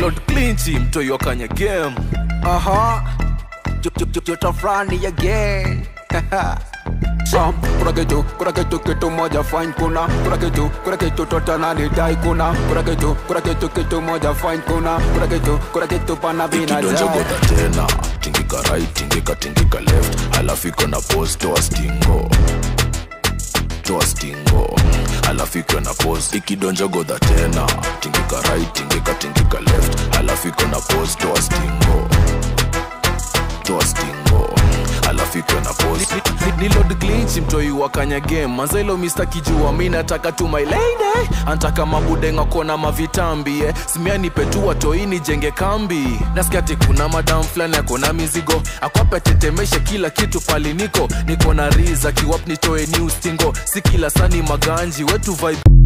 Lord Clinchi mtoi wa kanya game Aha. Joto fulani again. Sam, kuna kitu, kuna kitu kitu moja fine kuna kuna kitu, kuna kitu tota nalidai kuna kuna kitu, kuna kitu kitu moja fine kuna kuna kitu, kuna kitu pana ikidonja binadai godha tena tingika right tingika tingika left alafu iko na pos toa stingo toa stingo alafu iko na pos ikidonja godha tena tingika right tingika tingika left alafu iko na pos toa stingo toa stingo alafu iko na pos ni Lord Clinchi mtoi wa kanya game manzailo Mr. kijua mi nataka tu my lady antaka mabudenga kona mavitambi eh. simia nipetua toi nijenge kambi nasikia ati kuna madam fulani akona mizigo akwape tetemeshe kila kitu pali niko niko na riza kiwap nitoe new stingo si kila sani maganji wetu vibe